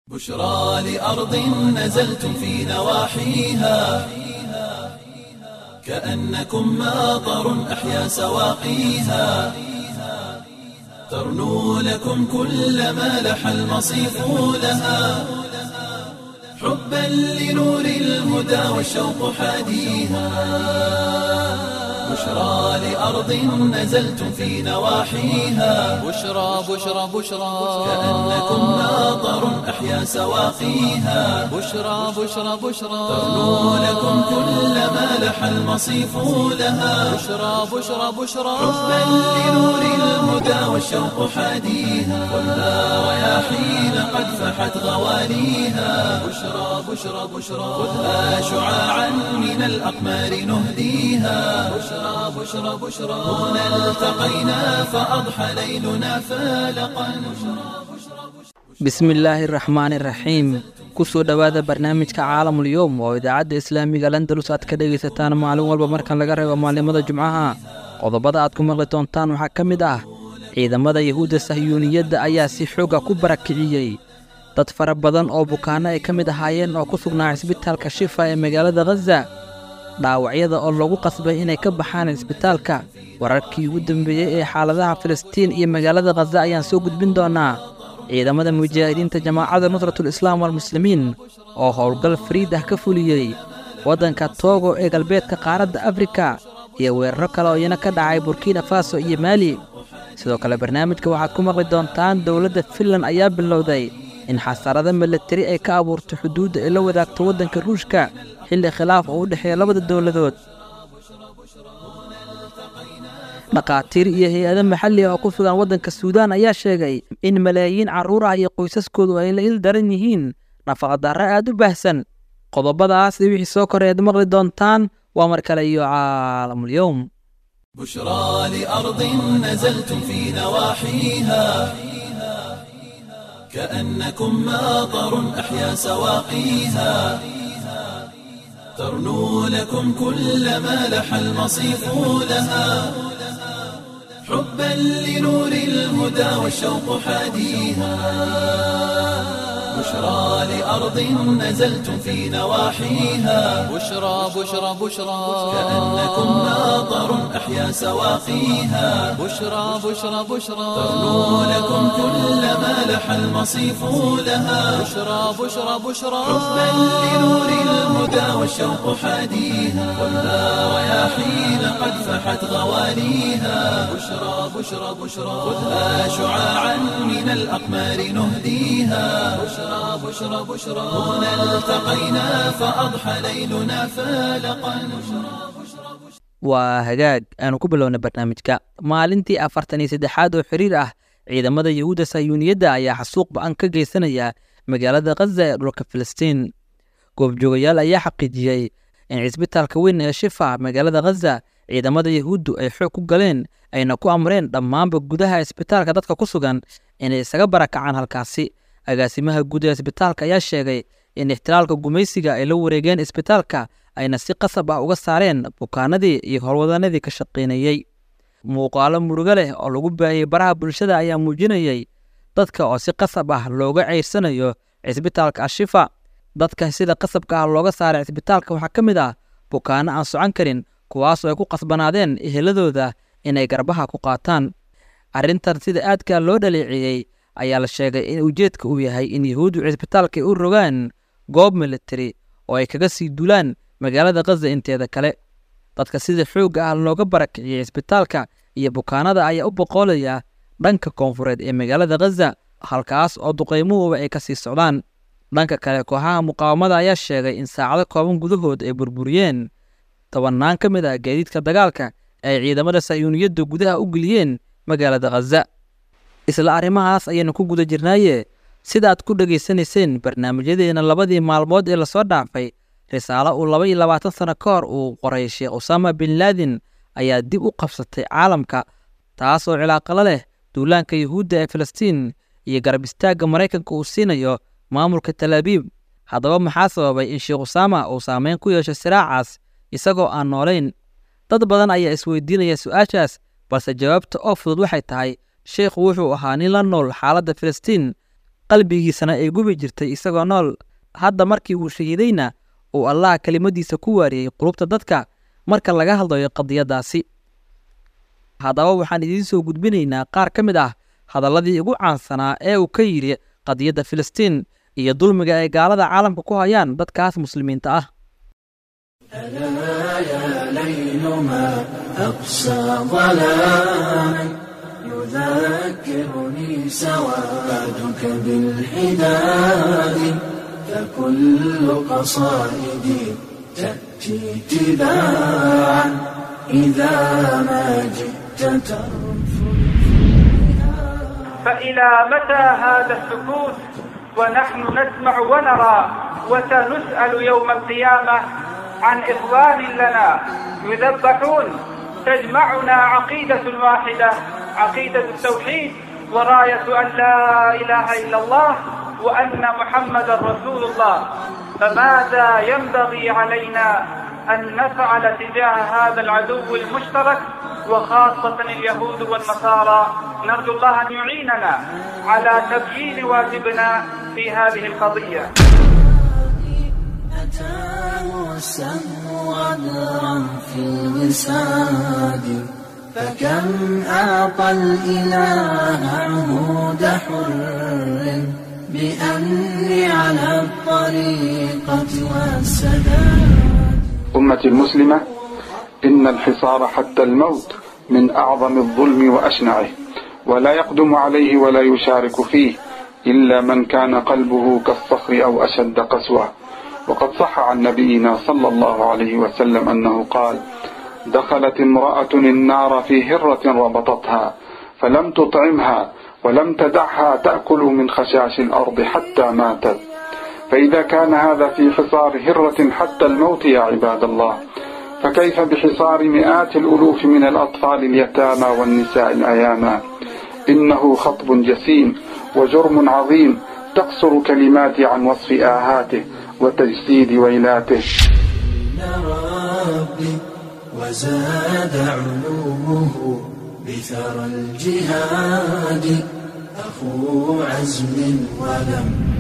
بشرى لأرض نزلتم في نواحيها كأنكم ماطر أحيا سواقيها ترنو لكم كل ما لح المصيف لها حبا لنور الهدى والشوق حاديها بشرى لأرض نزلتم في نواحيها بشرى بشرى بشرى كأنكم ماطر أحيا سواقيها بشرى بشرى بشرى ترنو لكم كل ما لح المصيف لها بشرى بشرى بشرى حبا لنور الهدى والشوق حاديها والنار رياحين قد فحت غواليها بشرى بشرى بشرى خذها شعاعا من الأقمار نهديها بشرى بشرى بشرى هنا التقينا فأضحى ليلنا فالقا bismillaahi raxmaani raxiim kusoo dhowaada barnaamijka caalamul yowm oo idaacadda islaamiga landalus aad ka dhegaysataan maalin walba markan laga reebo maalimada jumcaha qodobada aad ku maqli doontaan waxaa ka mid ah ciidamada yahuudda sahyuuniyadda ayaa si xooga ku barakiciyey dad fara badan oo bukaanno ay ka mid ahaayeen oo ku sugnaa cisbitaalka shifa ee magaalada khaza dhaawacyada oo lagu qasbay inay ka baxaan cisbitaalka wararkii ugu dambeeyey ee xaaladaha filistiin iyo magaalada khaza ayaan soo gudbin doonaa ciidamada mujaahidiinta jamaacadda nusratul islaam walmuslimiin oo howlgal fariid ah ka fuliyey waddanka toogo ee galbeedka qaaradda afrika iyo weeraro kale oo iyana ka dhacay burkina faso iyo maali sidoo kale barnaamijka waxaad ku maqli doontaan dowladda finlan ayaa bilowday in xasarado milatari ay ka abuurto xuduudda ay la wadaagto waddanka ruushka xilli khilaaf oo u dhexeeya labada dowladood dhakhaatiir iyo hay-ado maxalli ah oo ku sugan waddanka suudaan ayaa sheegay in malaayiin carruur ah iyo qoysaskoodu ay la il daran yihiin nafaqadarro aad u baahsan qodobadaas iyo wixii soo koreed maqli doontaan waa mar kale iyo caalamulyowm بشرى لأرض نزلتم في نواحيها كأنكم ماطر أحيا سواقيها ترنو لكم كل ما لح المصيف لها حبا لنور الهدى والشوق حاديها بشرى لأرض نزلتم في نواحيها بشرى بشرى بشرى كأنكم ماطر أحيا سواقيها بشرى بشرى بشرى ترنو لكم كل ما لح المصيف لها بشرى بشرى بشرى حبا لنور الهدى والشوق حاديها والنار رياحين قد فحت غواليها بشرى بشرى بشرى خذها شعاعا من الأقمار نهديها بشرى بشرى بشرى هنا التقينا فأضحى ليلنا فالقا waa hagaag aanu ku bilowna barnaamijka maalintii afartan iyo saddexaad oo xiriir ah ciidamada yahuudda sayuuniyadda ayaa xasuuq ba-an ka geysanaya magaalada khaza ee dhulka filistiin goobjoogayaal ayaa xaqiijiyey in cisbitaalka weyn ee shifa magaalada khaza ciidamada yahuuddu ay xoog ku galeen ayna ku amreen dhammaanba gudaha cisbitaalka dadka ku sugan inay isaga barakacaan halkaasi agaasimaha guud ee cisbitaalka ayaa sheegay in ixtilaalka gumaysiga ay la wareegeen cisbitaalka ayna si qasab ah uga saareen bukaanadii iyo howlwadanadii ka shaqaynayey muuqaalo murugo leh oo lagu baahiyey baraha bulshada ayaa muujinayey dadka oo si qasab ah looga ceyrsanayo cisbitaalka ashifa dadka sida qasabka ah looga saaray cisbitaalka waxaa ka mid ah bukaano aan socon karin kuwaasoo ay ku qasbanaadeen eheladooda inay garbaha ku qaataan arrintan sida aadka loo dhaleeceeyey ayaa la sheegay in ujeedka uu yahay in yahuuddu cisbitaalka ay u rogaan goob militari oo ay kaga sii dulaan magaalada khaza inteeda kale dadka sida xoogga ah looga barakiciyey cisbitaalka iyo bukaanada ayaa u boqoolaya dhanka koonfureed ee magaalada khaza halkaas oo duqaymuhuba ay ka sii socdaan dhanka kale kooxaha muqaawamada ayaa sheegay in saacado kooban gudahood ay burburiyeen tobannaan ka mid ah gaadiidka dagaalka ay ciidamada sayuuniyadda gudaha u geliyeen magaalada khaza isla arrimahaas ayaynu ku guda jirnaaye sidaaad ku dhegaysanayseen barnaamijyadeena labadii maalmood ee lasoo dhaafay risaalo uu laba iyo labaatan sano ka hor uu qoray sheekh usaama bin laadin ayaa dib u qabsatay caalamka taas oo cilaaqalo leh duulaanka yahuudda ee filistiin iyo garab istaagga maraykanka uu siinayo maamulka talaabiib haddaba maxaa sababay in sheekh usaama uu saameyn ku yeesho siraacaas isagoo aan noolayn dad badan ayaa isweydiinaya su-aashaas balse jawaabta oo fudud waxay tahay sheekhu wuxuu ahaa nin la nool xaaladda filistiin qalbigiisana ay gubi jirtay isagoo nool hadda markii uu shahiidayna uu allah kelimadiisa ku waariyey qulubta dadka marka laga hadlayo qadiyaddaasi haddaba waxaan idiin soo gudbinaynaa qaar ka mid ah hadalladii ugu caansanaa ee uu ka yidhi qadiyadda filistiin iyo dulmiga ay gaalada caalamka ku hayaan dadkaas muslimiinta ah ألا يا ليل ما أقسى ظلاما يذكرني سوادك بالحداد فكل قصائدي تأتي تباعا إذا ما جئت ترفض فإلى متى هذا السكوت ونحن نسمع ونرى وسنسأل يوم القيامة عن إخوان لنا يذبحون تجمعنا عقيدة واحدة عقيدة التوحيد وراية أن لا إله إلا الله وأن محمدا رسول الله فماذا ينبغي علينا أن نفعل تجاه هذا العدو المشترك وخاصة اليهود والنصارى نرجو الله أن يعيننا على تبيين واجبنا في هذه القضية أتاه السهم غدرا في الوساد فكم أعطى الإله عهود حر بأني على الطريقة والسداد أمتي المسلمة إن الحصار حتى الموت من أعظم الظلم وأشنعه ولا يقدم عليه ولا يشارك فيه إلا من كان قلبه كالصخر أو أشد قسوة وقد صح عن نبينا صلى الله عليه وسلم أنه قال دخلت امرأة النار في هرة ربطتها فلم تطعمها ولم تدعها تأكل من خشاش الأرض حتى ماتت فإذا كان هذا في حصار هرة حتى الموت يا عباد الله فكيف بحصار مئات الألوف من الأطفال اليتامى والنساء الأيامى إنه خطب جسيم وجرم عظيم تقصر كلماتي عن وصف آهاته وتجسيد ويلاته ربي وزاد علومه بثرى الجهاد أخو عزم ولم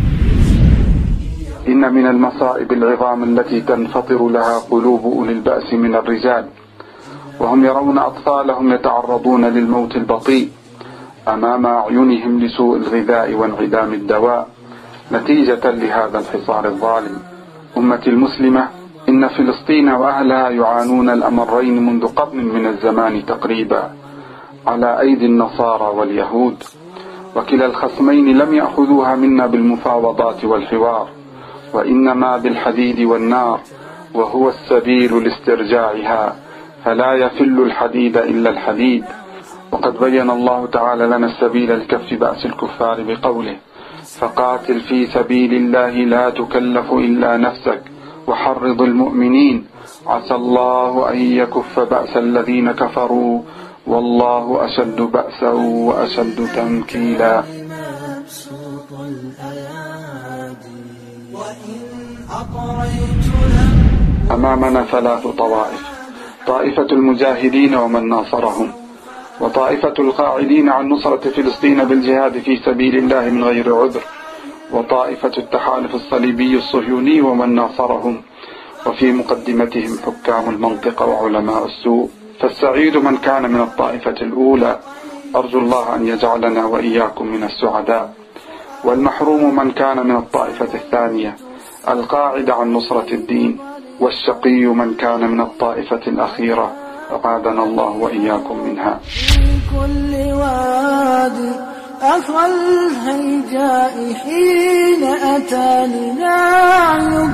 إن من المصائب العظام التي تنفطر لها قلوب أولي البأس من الرجال وهم يرون أطفالهم يتعرضون للموت البطيء أمام أعينهم لسوء الغذاء وانعدام الدواء نتيجة لهذا الحصار الظالم أمتي المسلمة إن فلسطين وأهلها يعانون الأمرين منذ قرن من الزمان تقريبا على أيدي النصارى واليهود وكلا الخصمين لم يأخذوها منا بالمفاوضات والحوار وإنما بالحديد والنار وهو السبيل لاسترجاعها فلا يفل الحديد إلا الحديد وقد بين الله تعالى لنا السبيل لكف بأس الكفار بقوله فقاتل في سبيل الله لا تكلف إلا نفسك وحرض المؤمنين عسى الله أن يكف بأس الذين كفروا والله أشد بأسا وأشد تنكيلا مبسوط الأيادي وإن أطريت لم أمامنا ثلاث طوائف طائفة المجاهدين ومن ناصرهم وطائفة القاعدين عن نصرة فلسطين بالجهاد في سبيل الله من غير عذر وطائفة التحالف الصليبي الصهيوني ومن ناصرهم وفي مقدمتهم حكام المنطقة وعلماء السوء فالسعيد من كان من الطائفة الأولى أرجو الله أن يجعلنا وإياكم من السعداء والمحروم من كان من الطائفة الثانية القاعد عن نصرة الدين والشقي من كان من الطائفة الأخيرة أعاذنا الله وإياكم منها في كل وادي أخا الهيجاء حين أتاني نعيم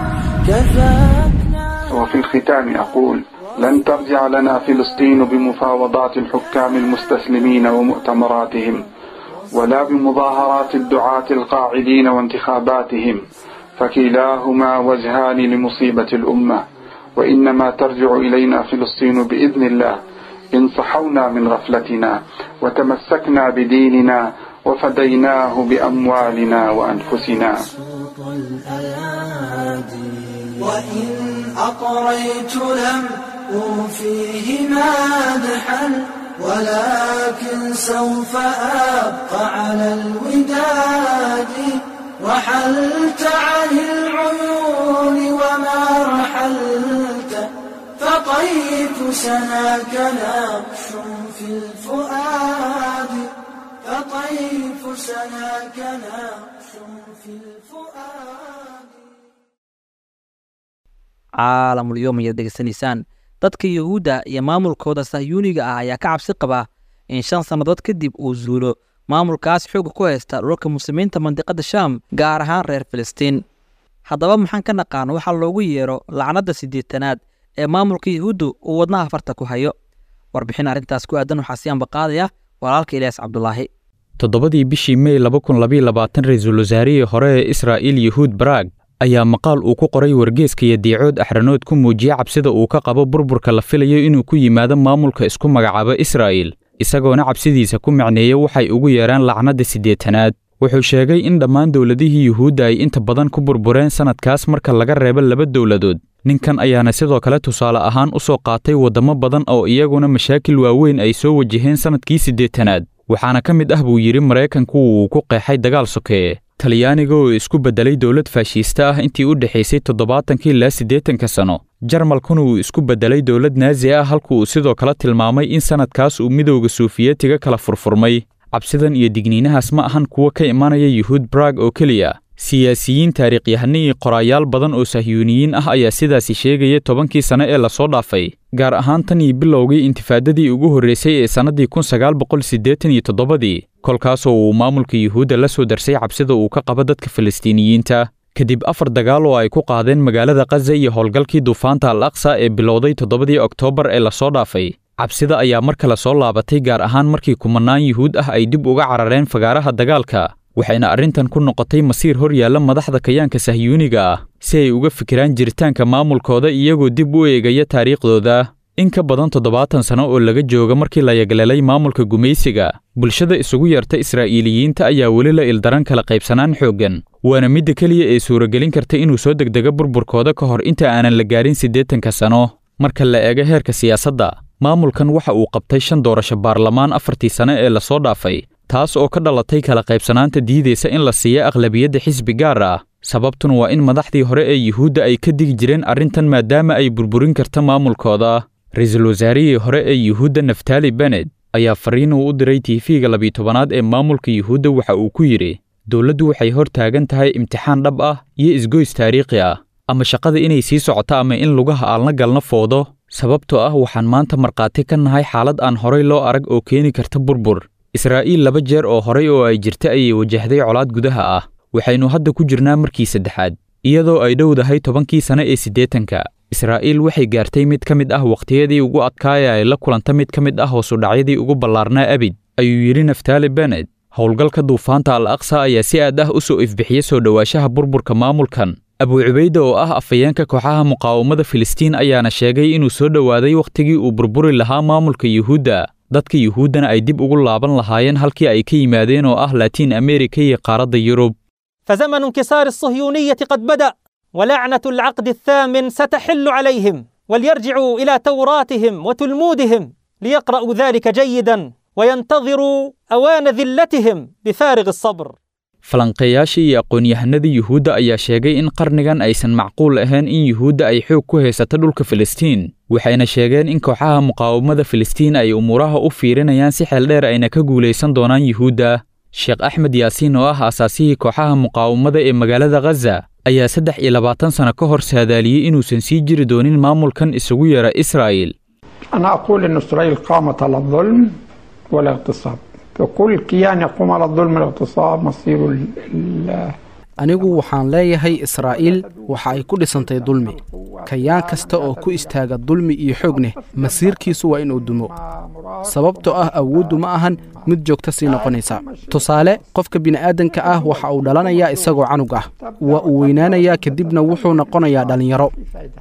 كفاكنا وفي الختام أقول لن ترجع لنا فلسطين بمفاوضات الحكام المستسلمين ومؤتمراتهم ولا بمظاهرات الدعاة القاعدين وانتخاباتهم فكلاهما وجهان لمصيبة الأمة وإنما ترجع إلينا فلسطين بإذن الله إن صحونا من غفلتنا وتمسكنا بديننا وفديناه بأموالنا وأنفسنا صوت الأيادي وإن أطريت لم أوفيه مادحا ولكن سوف أبقى على الوداد رحلت عن العيون وما رحلت فطيف سناك نقش في الفؤاد فطيف سناك نقش في الفؤاد caalamulyoom ayaad degeysanaysaan dadka yuhuudda iyo maamulkooda sahyuuniga ah ayaa ka cabsi qaba in shan sannadood kadib uu zuulo maamulkaas xooga ku haysta dhulka muslimiinta mandiqadda shaam gaar ahaan reer filistiin haddaba maxaan ka naqaan waxaa loogu yeero lacnadda siddeetanaad ee maamulka yuhuuddu uu wadnaha farta ku hayo warbixin arrintaas ku aadan waxaa si ambaqaadaya walaalka ilyaas cabdulaahi toddobadii bishii mey laba kun labaiyo labaatan ra-iisul wasaarihii hore ee israa'iil yuhuud baraag ayaa maqaal uu ku qoray wargeeska iyo diicood axranood ku muujiyey cabsida uu ka qabo burburka la filayo inuu ku yimaado maamulka isku magacaabo israa'iil isagoona cabsidiisa ku macneeyey waxay ugu yeeraan lacnadda siddeetanaad wuxuu sheegay in dhammaan dowladihii yuhuudda ay inta badan ku burbureen sannadkaas marka laga reebo laba dowladood ninkan ayaana sidoo kale tusaale ahaan u soo qaatay waddamo badan oo iyaguna mashaakil waaweyn ay soo wajaheen sannadkii siddeetanaad waxaana ka mid ah buu yidhi maraykanku uu ku qeexay dagaal sokeeye talyaaniga oo isku beddelay dowlad faashiista ah intii u dhexaysay toddobaatankii ilaa siddeetanka sano jarmalkuna uu isku beddelay dowlad naazi ah halku uu sidoo kale tilmaamay in sannadkaas uu midowda suufiyetiga kala furfurmay cabsidan iyo digniinahaas ma ahan kuwa ka imanaya yuhuud barag oo keliya siyaasiyiin taariikhyahano iyo qoraayaal badan oo sahyuuniyiin ah ayaa sidaasi sheegaya tobankii sane ee lasoo dhaafay gaar ahaan tan iyo bilowgii intifaadadii ugu horraysay ee sannaddii kun sagaal boqol siddeetan iyo toddobadii kolkaasoo uu maamulka yuhuudda la soo darsay cabsida uu ka qabo dadka falastiiniyiinta kadib afar dagaal oo ay ku qaadeen magaalada khaza iyo howlgalkii duufaanta al aqsa ee bilowday toddobadii oktoobar ee lasoo dhaafay cabsida ayaa mar kale soo laabatay gaar ahaan markii kumannaan yuhuud ah ay dib uga carareen fagaaraha dagaalka waxayna arrintan ku noqotay masiir hor yaalla madaxda kayaanka sahyuuniga ah si ay uga fikiraan jiritaanka maamulkooda iyagoo dib u eegaya taariikhdooda in ka badan toddobaatan sano oo laga jooga markii la yagleelay maamulka gumaysiga bulshada isugu yeerta israa'iiliyiinta ayaa weli la ildaran kala qaybsanaan xooggan waana midda keliya ee suuragelin karta inuu soo degdego burburkooda ka hor inta aanan la gaarin siddeetanka sano marka la eego heerka siyaasadda maamulkan waxa uu qabtay shan doorasho baarlamaan afartii sane ee lasoo dhaafay taas oo ka dhalatay kala qaybsanaanta diidaysa in la siiyo aqlabiyadda xisbi gaar ah sababtuna waa in madaxdii hore ee yuhuudda ay ka digi jireen arrintan maadaama ay burburin karta maamulkooda ra-iisul wasaarihii hore ee yuhuudda naftali benet ayaa fariin uu u diray tiifiga labiyi tobanaad ee maamulka yuhuudda waxa uu ku yidhi dowladdu waxay hor taagan tahay imtixaan dhab ah iyo isgoys taariikhi ah ama shaqada inay sii socoto ama in lugaha aalna galna foodo sababtoo ah waxaan maanta markhaati ka nahay xaalad aan horay loo arag oo keeni karta burbur israa'iil laba jeer oo horay oo ay jirta ayay wajahday colaad gudaha ah waxaynu hadda ku jirnaa markii saddexaad iyadoo ay dhowdahay tobankii sane ee siddeetanka israa'iil waxay gaartay mid ka mid ah wakhtiyadii ugu adkaaya ay la kulanta mid ka mid ah hoosudhacyadii ugu ballaarnaa abid ayuu yidhi naftali benet howlgalka duufaanta al aqsa ayaa si aad ah u soo ifbixiya soo dhowaanshaha burburka maamulkan abu cubayda oo ah afhayeenka kooxaha muqaawamada filistiin ayaana sheegay inuu soo dhowaaday wakhtigii uu burburi lahaa maamulka yuhuudda dadka yuhuuddana ay dib ugu laaban lahaayeen halkii ay ka yimaadeen oo ah laatiin amerika iyo qaaradda yurub فزمن انكسار الصهيونية قد بدأ ولعنة العقد الثامن ستحل عليهم وليرجعوا إلى توراتهم وتلمودهم ليقرأوا ذلك جيدا وينتظروا أوان ذلتهم بفارغ الصبر falanqeeyaashii iyo aqoon-yahanadii yuhuudda ayaa sheegay in qarnigan aysan macquul ahayn in yuhuudda ay xoog ku haysato dhulka filistiin waxayna sheegeen in kooxaha muqaawamada filistiin ay umuuraha u fiirinayaan si xeel dheer ayna ka guulaysan doonaan yuhuudda sheekh axmed yaasiin oo ah aasaasihii kooxaha muqaawamada ee magaalada khaza ayaa saddex iyo labaatan sano ka hor saadaaliyey inuusan sii jiri doonin maamulkan isugu yeera israa'il أنا أقول أن إسرائيل قامت على الظلم والاغتصاب فكل كيان يقوم على الظلم والاغتصاب مصير ال- ال- anigu waxaan leeyahay israa'iil waxa ay ku dhisantay dulmi kayaan kasta oo ku istaaga dulmi iyo xoogneh masiirkiisu waa inuu dumo sababtoo ah awooddu ma ahan mid joogta sii noqonaysa tusaale qofka bini'aadanka ah waxa uu dhalanayaa isagoo canug ah waa uu weynaanayaa kadibna wuxuu noqonayaa dhallinyaro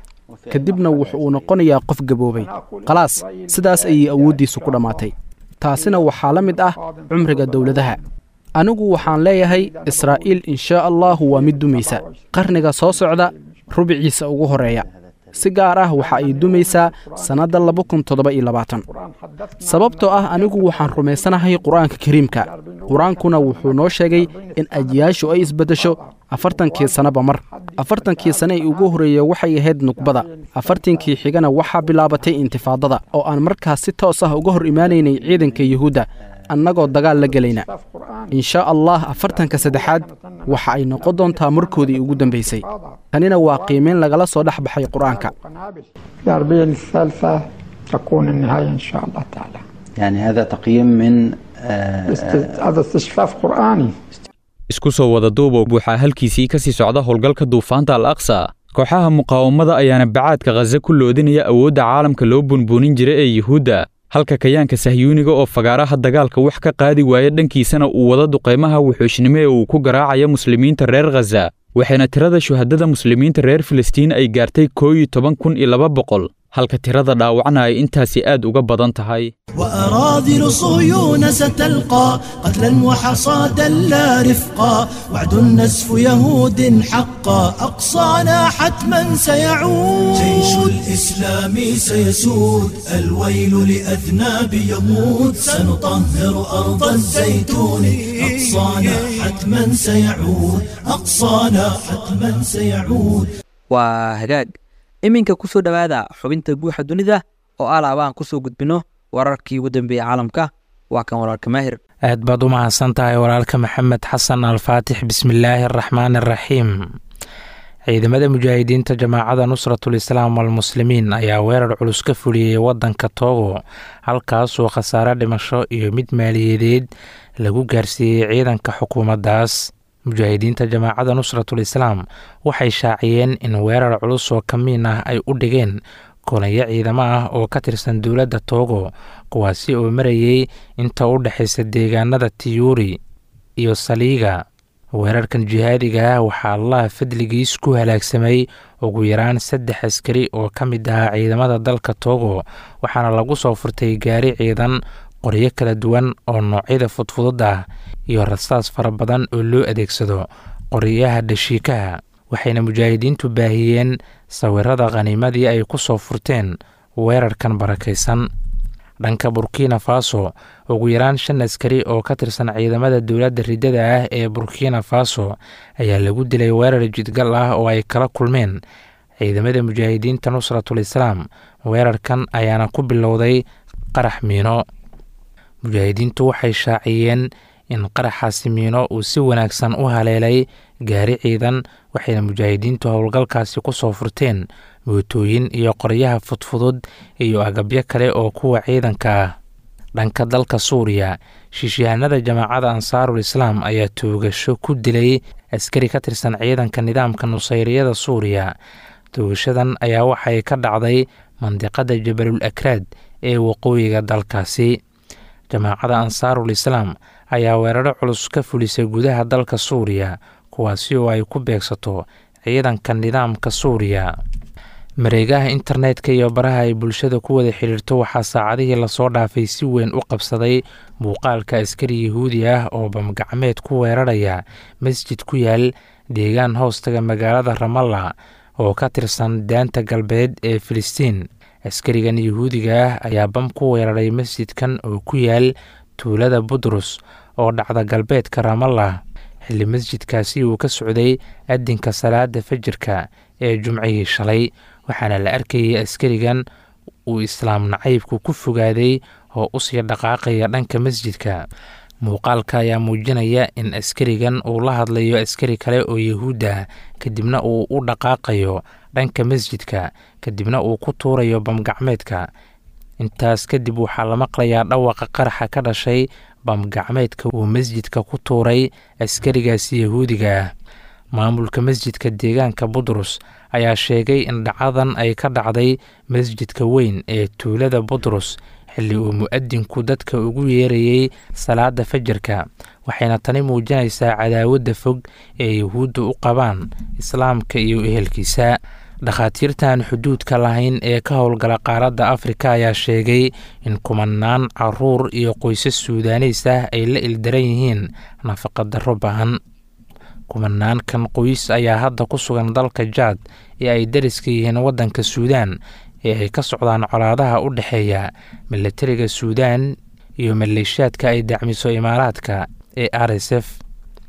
kadibna wuxuu noqonayaa qof gaboobay khalaas sidaas ayay awooddiisu ku dhammaatay taasina waxaa la mid ah cumriga dowladaha anigu waxaan leeyahay israa'iil inshaa allahu waa mid dumaysa qarniga soo socda rubiciisa ugu horreeya si gaar ah waxa ay dumaysaa sannadda laba kun toddoba iyo labaatan sababtoo ah anigu waxaan rumaysanahay qur'aanka kariimka qur-aankuna wuxuu noo sheegay in ajiyaashu ay isbeddesho afartankii sannaba mar afartankii sane ee ugu horreeya waxay ahayd nuqbada afartankii xigana waxaa bilaabatay intifaadada oo aan markaas si toos ah uga hor imaanaynay ciidanka yuhuudda annagoo dagaal la gelayna inshaa allah afartanka saddexaad waxa ay noqon doontaa markoodii ugu dambaysay tanina waa qiimeyn lagala soo dhex baxay qur-aanka في الأربعين الثالثة تكون النهاية إن شاء الله تعالى يعني هذا تقييم من آه، است- هذا استشفاف قرآني isku soo wada duuba waxaa halkiisii ka sii socda howlgalka duufaanta al aqsa kooxaha muqaawamada ayaana bacaadka khaza ku loodinaya awoodda caalamka loo bunbuunin jira ee yuhuudda halka kayaanka sahyuuniga oo fagaaraha dagaalka wax ka qaadi waaya dhankiisana uu wada duqaymaha wuxuushnimo ee uu ku garaacaya muslimiinta reer khaza waxayna tirada shuhadada muslimiinta reer filistiin ay gaartay koo iyo toban kun iyo laba boqol halka tirada dhaawacna ay intaasi aad uga badan tahay وأراذل صهيون ستلقى قتلا وحصادا لا رفقا وعد النزف يهود حقا أقصانا حتما سيعود جيش الإسلام سيسود الويل لأذناب يموت سنطهر أرض الزيتون أقصانا حتما سيعود أقصانا حتما سيعود waa hagaag iminka ku soo dhowaada xubinta guuxa dunida oo alaaba aan ku soo gudbinno wararkii ugu dambeeyey caalamka waa kan wararka maahir aad baad u mahadsan tahay walaalka maxamed xasan alfaatix bismillaahi araxmaan araxiim ciidamada mujaahidiinta jamaacada nusratul islaam walmuslimiin ayaa weerar culus ka fuliyey waddanka toogo halkaasoo khasaare dhimasho iyo mid maaliyadeed lagu gaarsiiyey ciidanka xukuumaddaas mujaahidiinta jamaacada nusratul islaam waxay shaaciyeen in weerar culus oo kamiin ah ay u dhigeen kolayo ciidamo ah oo ka tirsan dowladda toogo kuwaasi oo marayey inta u dhexaysa deegaanada tiyuuri iyo saliiga weerarkan jihaadiga ah waxaa allah fadligiis ku halaagsamay ugu yaraan saddex askari oo ka mid ahaa ciidamada dalka toogo waxaana lagu soo furtay gaari ciidan qoryo kala duwan oo noocyada fudfudud ah iyo rasaas fara badan oo loo adeegsado qoryaha dhashiikaha waxayna mujaahidiintu baahiyeen sawirada khaniimadii ay ku soo furteen weerarkan barakaysan dhanka burkina faso ugu yaraan shan askari oo ka tirsan ciidamada dowladda riddada ah ee burkina faso ayaa lagu dilay weerar jidgal ah oo ay kala kulmeen ciidamada mujaahidiinta nusratul islaam weerarkan ayaana ku bilowday qarax miino mujaahidiintu waxay shaaciyeen in qaraxaasi miino uu si wanaagsan u haleelay gaari ciidan waxayna mujaahidiintu howlgalkaasi ku soo furteen mootooyin iyo qoryaha fudfudud iyo agabyo kale oo kuwa ciidanka ah dhanka dalka suuriya shiishahanada jamaacada ansaarul islaam ayaa toogasho ku dilay askari ka tirsan ciidanka nidaamka nusayriyada suuriya toogashadan ayaa waxay ka dhacday mandiqada jabalul akraad ee waqooyiga dalkaasi jamaacada ansaarul islaam ayaa weeraro culus ka fulisay gudaha dalka suuriya kuwaasi oo ay ku beegsato ciidanka nidaamka suuriya mareegaha internetka iyo baraha ay bulshada ku wada xidhiirto waxaa saacadihii lasoo dhaafay si weyn u qabsaday muuqaalka askari yahuudi ah oo bamgacmeed ku weeraraya masjid ku yaal deegaan hoostaga magaalada ramalla oo ka tirsan daanta galbeed ee filistiin askarigan yahuudiga ah ayaa bam ku weeraray masjidkan oo ku yaal tuulada budrus oo dhacda galbeedka ramallah xilli masjidkaasi uu ka socday adinka salaada fajirka ee jumcihii shalay waxaana la arkayay askarigan uu islaam nacaybku ku fogaaday oo usii dhaqaaqaya dhanka masjidka muuqaalka ayaa muujinaya in askarigan uu la hadlayo askari kale oo yahuudda kadibna uu u dhaqaaqayo dhanka masjidka kadibna uu ku tuurayo bamgacmeedka intaas kadib waxaa la maqlayaa dhawaqa qaraxa ka dhashay bamgacmeedka uu masjidka ku tuuray askarigaasi yahuudiga ah maamulka masjidka deegaanka budrus ayaa sheegay in dhacadan ay ka dhacday masjidka weyn ee tuulada budrus xilli uu mu-adinku dadka ugu yeerayey salaada fajarka waxayna tani muujinaysaa cadaawadda fog ee yahuudda u qabaan islaamka iyo ehelkiisa dhakhaatiirtan xuduudka lahayn ee ka howlgala qaaradda afrika ayaa sheegay in kumanaan caruur iyo qoysas suudaaniis ah ay la ildaran yihiin nafaqadarro bahan kumanaankan qoys ayaa hadda ku sugan dalka jaad ee ay dariska yihiin waddanka suudaan ee ay ka socdaan colaadaha u dhexeeya milatariga suudaan iyo maleeshaadka ay dacmiso imaaraadka ee r s f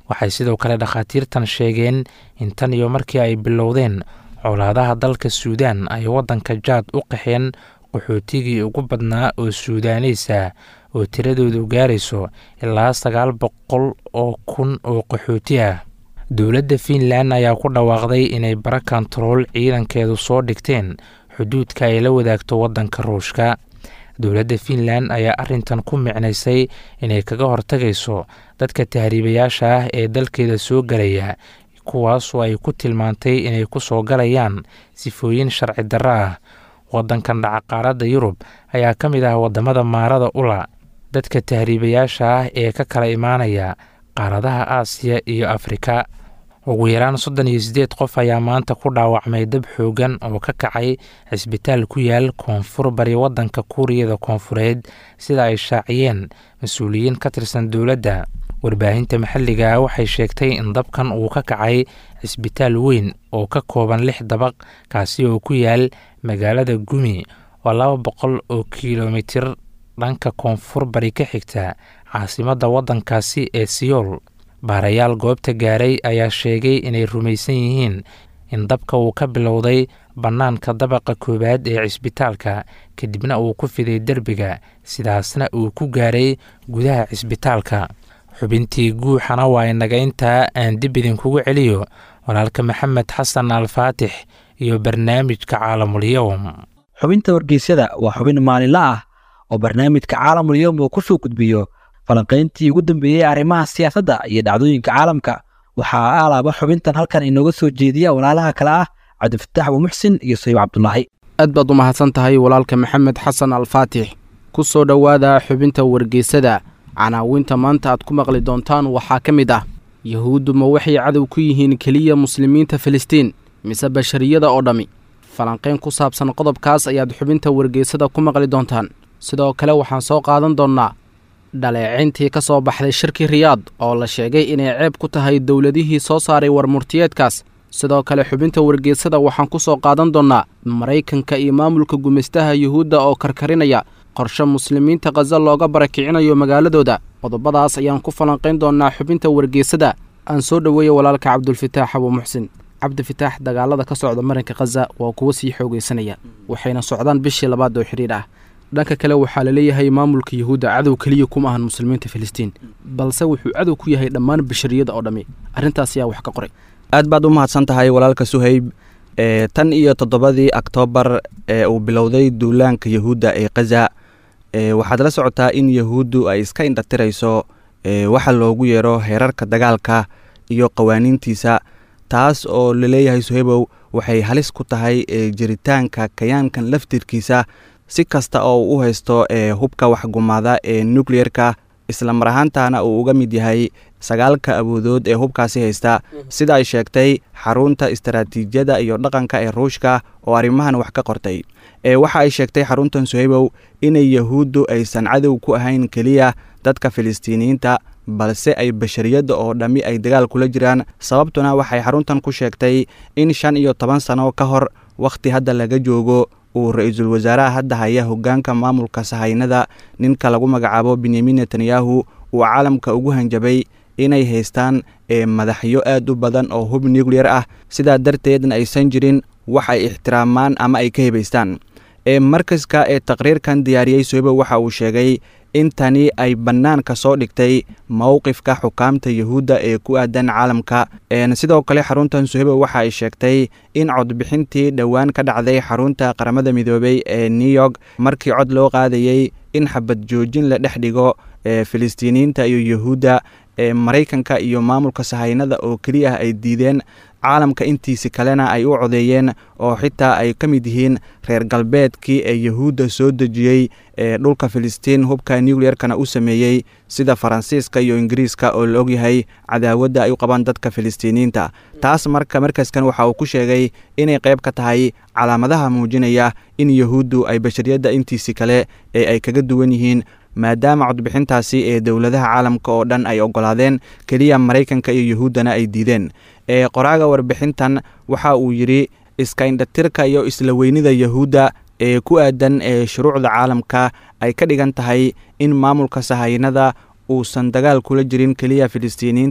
waxay sidoo kale dhakhaatiirtan sheegeen in tan iyo markii ay bilowdeen colaadaha dalka suudaan ay waddanka jaad u qaxeen qaxootigii ugu badnaa oo suudaaniis ah oo tiradoodu gaarayso ilaa sagaal boqol oo kun oo qaxooti ah dowladda fiinland ayaa ku dhawaaqday inay bara kontarool ciidankeedu soo dhigteen xuduudka ay la wadaagto waddanka ruushka dowladda fiinland ayaa arrintan ku micnaysay inay kaga hortagayso dadka tahriibayaasha ah ee dalkeeda soo galaya kuwaasoo ay ku tilmaantay inay ku soo galayaan sifooyin sharci darro ah waddankan dhacaqaaradda yurub ayaa ka mid ah waddamada maarada ula dadka tahriibayaasha ah ee ka kala imaanaya qaaradaha aasiya iyo afrika ugu yaraan soddon iyo siddeed qof ayaa maanta ku dhaawacmay dab xoogan oo ka kacay cisbitaal ku yaal koonfur bari waddanka kuuriyada koonfureed sida ay shaaciyeen mas-uuliyiin ka tirsan dowladda warbaahinta maxalliga ah waxay sheegtay in dabkan uu ka kacay cisbitaal weyn oo ka kooban lix dabaq kaasi oo ku yaal magaalada gumi oo laba boqol oo kilomitir dhanka koonfur bari ka xigta caasimadda waddankaasi ee siyool baarayaal goobta gaaray ayaa sheegay inay rumaysan yihiin in dabka uu ka bilowday bannaanka dabaqa koowaad ee cisbitaalka kadibna uu ku fiday derbiga sidaasna uu ku gaaray gudaha cisbitaalka xubintii guuxana waa inaga intaa aan dib idinkugu celiyo walaalka maxamed xasan alfaatix iyo barnaamijka caalamulyowm xubinta wargeysyada waa xubin maalinla ah oo barnaamijka caalamulyowm uu ku soo gudbiyo falanqayntii ugu dambeeyey arrimaha siyaasadda iyo dhacdooyinka caalamka waxaa alaaba xubintan halkan inooga soo jeediya walaalaha kale ah cabdifataax abuumuxsin iyo sayib cabdulaahi aad baad u mahadsan tahay walaalka maxamed xasan alfaatix ku soo dhowaada xubinta wargeysada canaawinta maanta aad ku maqli doontaan waxaa ka mid ah yahuuddu ma waxay cadow ku yihiin keliya muslimiinta filistiin mise bashariyada oo dhammi falanqayn ku saabsan qodobkaas ayaad xubinta wargeysada ku maqli doontaan sidoo kale waxaan soo qaadan doonnaa dhaleecayntii ka soo baxday shirkii riyaad oo la sheegay inay ceeb ku tahay dowladihii soo saaray warmurtiyeedkaas sidoo kale xubinta wargeysada waxaan ku soo qaadan doonnaa maraykanka iyo maamulka gumaystaha yuhuudda oo karkarinaya qorshe muslimiinta khaza looga barakicinayo magaaladooda qodobadaas ayaan ku falanqayn doonnaa xubinta wargeysada aan soo dhoweeya walaalka cabdulfataax abuu muxsin cabdifitaax dagaalada ka socda marinka khaza waa kuwo sii xoogaysanaya waxayna socdaan bishii labaad oo xidhiir ah dhanka kale waxaa la leeyahay maamulka yuhuudda cadow keliya kuma ahan muslimiinta filistiin balse wuxuu cadow ku yahay dhammaan bashariyada oo dhammi arrintaas ayaa wax ka qoray aad baad u mahadsan tahay walaalka suhayb e tan iyo toddobadii oktoobar ee uu bilowday duulaanka yahuudda ee khaza e waxaad la socotaa in yahuuddu ay iska indhatirayso e waxa loogu yeero heerarka dagaalka iyo qawaaniintiisa taas oo laleeyahay suhaybow waxay halis ku tahay e jiritaanka kayaankan laftirkiisa si kasta oo uu u haysto ee hubka waxgumaada ee nukleyerka isla mar ahaantaana uu uga mid yahay sagaalka awoodood ee hubkaasi haysta sida ay sheegtay xarunta istaraatiijiyada iyo dhaqanka ee ruushka oo arrimahan wax ka qortay ee waxa ay sheegtay xaruntan suhaybow inay yahuuddu aysan cadow ku ahayn keliya dadka filistiiniyiinta balse ay bashariyadda oo dhammi ay dagaal kula jiraan sababtuna waxay xaruntan ku sheegtay in shan iyo toban sano ka hor wakhti hadda laga joogo uu ra-iisul wasaaraha hadda haya hoggaanka maamulka sahaynada ninka lagu magacaabo benyamin netanyahu uu caalamka ugu hanjabay inay haystaan ee madaxyo aad u badan oo hub nucleyer ah sidaa darteedna aysan jirin wax ay ixtiraamaan ama ay ka hebaystaan ee markaska ee taqriirkan diyaariyey soybo waxa uu sheegay in tani ay bannaanka soo dhigtay mowqifka xukaamta yahuudda ee ku aadan caalamka sidoo kale xaruntan suhebo waxa ay sheegtay in codbixintii dhowaan ka dhacday xarunta qaramada midoobey ee new york markii cod loo qaadayey in xabad joojin la dhex dhigo ee filistiiniyiinta iyo yahuudda ee maraykanka iyo maamulka sahaynada oo keliya ah ay diideen caalamka intiisi kalena ay u codeeyeen oo xitaa ay ka mid yihiin reer galbeedkii ee yahuudda soo dejiyey ee dhulka filistiin hubka nucleyerkana u sameeyey sida faransiiska iyo ingiriiska oo la ogyahay cadaawadda ay u qabaan dadka filistiiniyiinta taas marka markaaskan waxa uu ku sheegay inay qayb ka tahay calaamadaha muujinaya in yahuuddu ay bashariyadda intiisi kale ee ay kaga duwan yihiin maadaama codbixintaasi ee dowladaha caalamka oo dhan ay oggolaadeen keliya maraykanka iyo yahuuddana ay diideen ee qoraaga warbixintan waxa uu yidhi iska indhatirka iyo isla weynida yahuudda ee ku aadan ee shuruucda caalamka ay ka dhigan tahay in maamulka sahaynada uusan dagaal kula jirin keliya filistiiniyiinta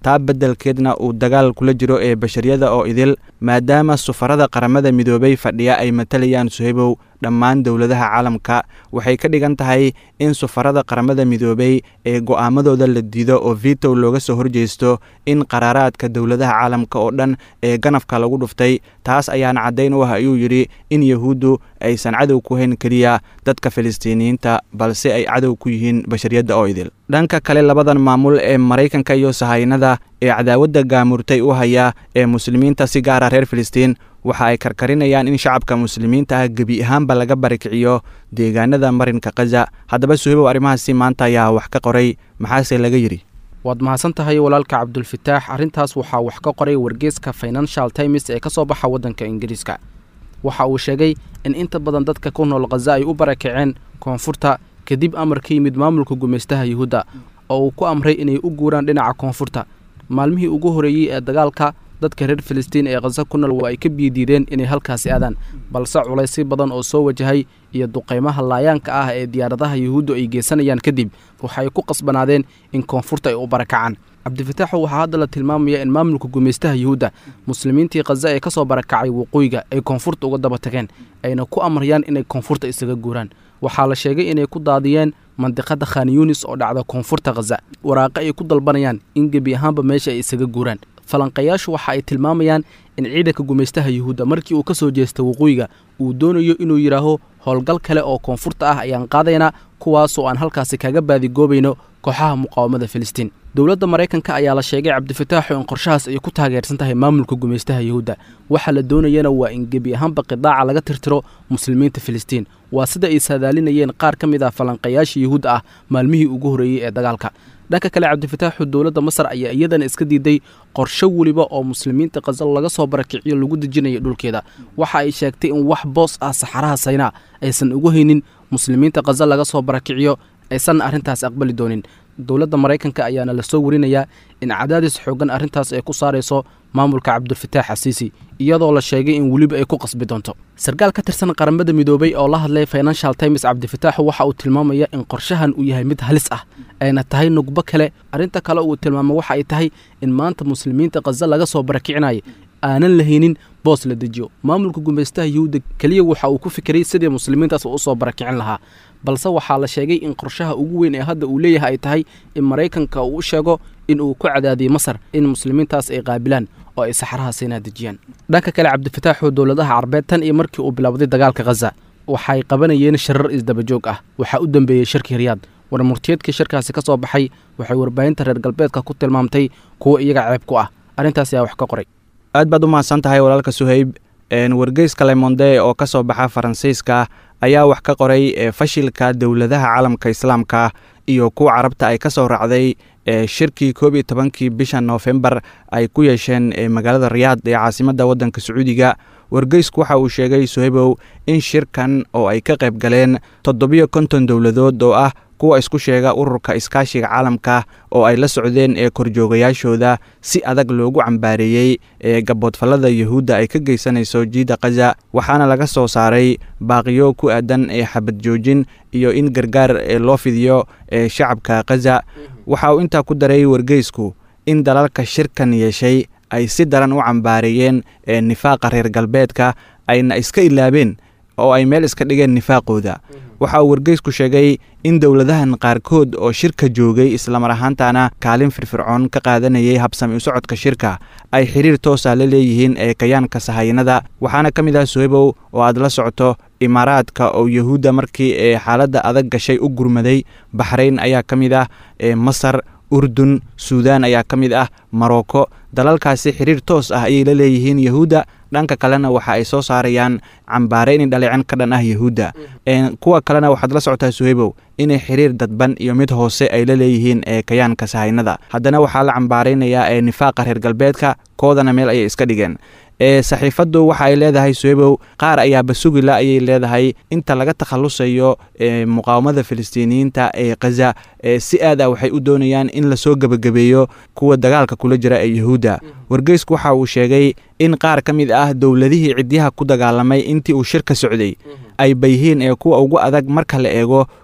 taa beddelkeedna uu dagaal kula jiro ee bashariyada oo idil maadaama sufarada qaramada midoobay fadhiya ay matalayaan suhaybow dhammaan dowladaha caalamka waxay ka dhigan tahay in sufarada qaramada midoobay ee go'aamadooda la diido oo vitow looga soo horjeesto in qaraaraadka dowladaha caalamka oo dhan ee ganafka lagu dhuftay taas ayaana caddayn u ah ayuu yidhi in yahuuddu aysan cadow ku hayn keliya dadka filistiiniyiinta balse ay cadow ku yihiin bashariyadda oo idil dhanka kale labadan maamul ee maraykanka iyo sahaynada ee cadaawadda gaamurtay u haya ee muslimiinta si gaara reer filistiin waxa ay karkarinayaan in shacabka muslimiinta ah gebi ahaanba laga barikiciyo deegaanada marinka khaza haddaba suhaybow arrimahaasi maanta ayaa wax ka qoray maxaase laga yidhi waad mahadsan tahay walaalka cabdulfataax arrintaas waxaa wax ka qoray wargeeska financial times ee ka soo baxa waddanka ingiriiska waxa uu sheegay in inta badan dadka ku nool khaza ay u barakaceen koonfurta kadib amar ka yimid maamulka gumaystaha yuhuudda oo uu ku amray inay u guuraan dhinaca koonfurta maalmihii ugu horreeyey ee dagaalka dadka reer filistiin ee khaza ku nool waa ay ka biidiideen inay halkaasi aadaan balse culaysyo badan oo soo wajahay iyo duqaymaha laayaanka ah ee diyaaradaha yuhuuddu ay geysanayaan kadib waxaay ku qasbanaadeen in koonfurta ay u barakacaan cabdifataaxu waxaa hadda la tilmaamaya in maamulka gumaystaha yuhuudda muslimiintii khaza ee ka soo barakacay waqooyiga ay koonfurta uga daba tageen ayna ku amrayaan inay koonfurta isaga guuraan waxaa la sheegay inay ku daadiyeen mandiqada khan yunis oo dhacda koonfurta khaza waraaqo ay ku dalbanayaan in gebi ahaanba meesha ay isaga guuraan falanqayaashu waxa ay tilmaamayaan in ciidanka gumaystaha yuhuudda markii uu ka soo jeesta waqooyiga uu doonayo inuu yidhaaho howlgal kale oo koonfurta ah ayaan qaadaynaa kuwaasoo aan halkaasi kaga baadigoobayno kooxaha muqaawamada filistiin dowladda maraykanka ayaa la sheegay cabdifataaxu in qorshahaas ay ku taageersan tahay maamulka gumaystaha yuhuudda waxa la doonayana waa in gebi ahaanba qidaaca laga tirtiro muslimiinta filistiin waa sida ay saadaalinayeen qaar ka mid ah falanqayaasha yuhuudda ah maalmihii ugu horreeyey ee dagaalka dhanka kale cabdifataaxu dowladda masar ayaa iyadana iska diiday qorsho weliba oo muslimiinta khaza laga soo barakiciyo lagu dejinayo dhulkeeda waxa ay sheegtay in wax boos ah saxaraha saynaa aysan ugu haynin muslimiinta khaza laga soo barakiciyo aysan arrintaas aqbali doonin dowladda maraykanka ayaana la soo warinayaa in cadaadis xoogan arrintaas ay ku saarayso maamulka cabdulfataax xasiisi iyadoo la sheegay in weliba ay ku qasbi doonto sarkaal ka tirsan qaramada midoobay oo la hadlay financial times cabdifataaxu waxa uu tilmaamaya in qorshahan uu yahay mid halis ah ayna tahay nugbo kale arrinta kale uu tilmaamo waxa ay tahay in maanta muslimiinta khaza laga soo barakicinayo aanan lahaynin boos la dejiyo maamulka gumaystaha yuhuudda keliya waxa uu ku fikiray sidii muslimiintaas uu usoo barakicin lahaa balse waxaa la sheegay in qorshaha ugu weyn ee hadda uu leeyahay ay tahay in maraykanka uu u sheego in uu ku cadaadiyey masar in muslimiintaas ay qaabilaan oo ay saxaraha siinaa dejiyaan dhanka kale cabdifataaxu dowladaha carbeed tan iyo markii uu bilowday dagaalka khaza waxay qabanayeen shirar isdabajoog ah waxaa u dambeeyey shirkii riyaad warmurtiyeedkii shirkaasi ka soo baxay waxay warbaahinta reer galbeedka ku tilmaamtay kuwo iyaga ceeb ku ah arrintaas ayaa wax ka qoray aad baad u mahadsan tahay walaalka suhayb wargeyska lemonde oo ka soo baxa faransiiska ayaa wax ka qoray fashilka dowladaha caalamka islaamka iyo kuwa carabta ay ka soo raacday shirkii koob iyo tobankii bisha noofembar ay ku yeesheen magaalada riyaad ee caasimadda waddanka sacuudiga wargeysku waxa uu sheegay suhaybow in shirkan oo ay ka qayb galeen toddobiyo konton dowladood oo ah kuwa isku sheega ururka iskaashiga caalamka oo ay la socdeen ee korjoogayaashooda si adag loogu cambaareeyey ee gaboodfallada yuhuudda ay ka geysanayso jiida khaza waxaana laga soo saaray baaqiyo ku aadan ee xabad joojin iyo in gargaar loo fidiyo ee shacabka khaza waxa uu intaa ku daray wargeysku in dalalka shirkan yeeshay ay si daran u cambaareeyeen ee nifaaqa reer galbeedka ayna iska ilaabeen oo ay meel iska dhigeen nifaaqooda waxa uu wargeysku sheegay in dowladahan qaarkood oo shirka joogay islamar ahaantana kaalin firfircoon ka qaadanayay habsami u socodka shirka ay xiriir toosa la leeyihiin ee kayaanka sahayanada waxaana ka mid ah suhaybow oo aad la socoto imaaraadka oo yuhuudda markii ee xaaladda adag gashay u gurmaday baxrayn ayaa ka mid ah ee masar urdun suudaan ayaa ka mid ah marocco dalalkaasi xiriir toos ah ayay la leeyihiin yahuudda dhanka kalena waxa ay soo saarayaan cambaare inay dhaleecen ka dhan ah yahuudda kuwa kalena waxaad la socotaa suhaybow inay xiriir dadban iyo mid hoose ay la leeyihiin ee kayaanka sahaynada haddana waxaa la cambaaraynayaa ee nifaaqa reer galbeedka koodana meel ayay iska dhigeen ee saxiifaddu waxa ay leedahay suhaybow qaar ayaaba sugila ayay leedahay inta laga takhalusayo ee muqaawamada filistiiniyiinta ee khaza ee si aad ah waxay u doonayaan in lasoo gebagabeeyo kuwa dagaalka kula jira ee yahuudda wargeysku waxa uu sheegay in qaar ka mid ah dowladihii cidyaha ku dagaalamay intii uu shirka socday ay bayhiin ee kuwa ugu adag marka la eego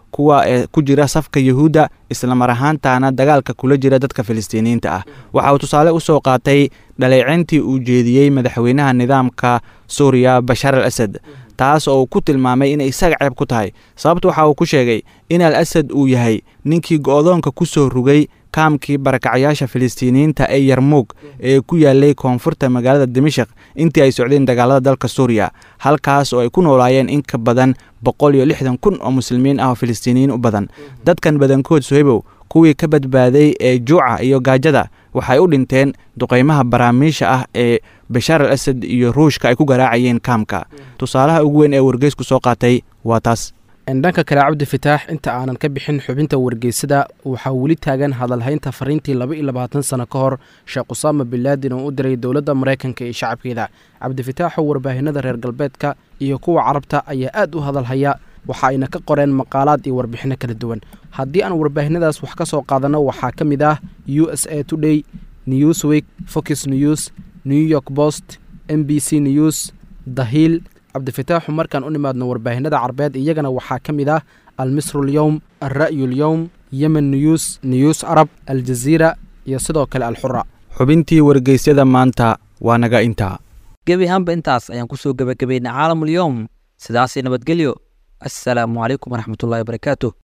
kuwa ee ku jira safka yuhuudda islamar ahaantaana dagaalka kula jira dadka filistiiniyiinta ah waxa uu tusaale u soo qaatay dhaleecayntii uu jeediyey madaxweynaha nidaamka suuriya bashaar al asad taas oo uu ku tilmaamay inay isaga ceeb ku tahay sababta waxa uu ku sheegay in al asad uu yahay ninkii go'doonka ku soo rugay kaamkii barakacyaasha filistiiniyiinta ee yarmuug ee ku yaalay koonfurta magaalada dimashik intii ay socdeen dagaalada dalka suuriya halkaas oo ay ku noolaayeen in ka badan boqol iyo lixdan kun oo muslimiin ah oo filistiiniyiin u badan dadkan badankood sohebow kuwii ka badbaaday ee juuca iyo gaajada waxay u dhinteen duqaymaha baraamiisha ah ee bashaar al asad iyo ruushka ay ku garaacayeen kaamka tusaalaha ugu weyn ee wargeysku soo qaatay waa taas dhanka kale cabdi fataax inta aanan ka bixin xubinta wargeysada waxaa weli taagan hadalhaynta fariintii laba iyo labaatan sano ka hor sheekh usaama bilaadin oo u diray dowladda maraykanka iyo shacabkeeda cabdifataaxoo warbaahinada reer galbeedka iyo kuwa carabta ayaa aad u hadalhaya waxa ayna ka qoreen maqaalaad iyo warbixinno kala duwan haddii aan warbaahinadaas wax ka soo qaadanno waxaa ka mid ah u s a today newsweek fox news new york post m b c news dahiil cabdifataaxu markaan u nimaadno warbaahinada carbeed iyagana waxaa ka mid ah almisrulyowm alra'yulyowm yemen news news arab aljaziira iyo sidoo kale alxura xubintii wargeysyada maanta waa naga intaa gebi ahaanba intaas ayaan kusoo gebagabaynay caalamulyoom sidaasii nabadgelyo assalaamu calaykum waraxmatullahi wabarakaatu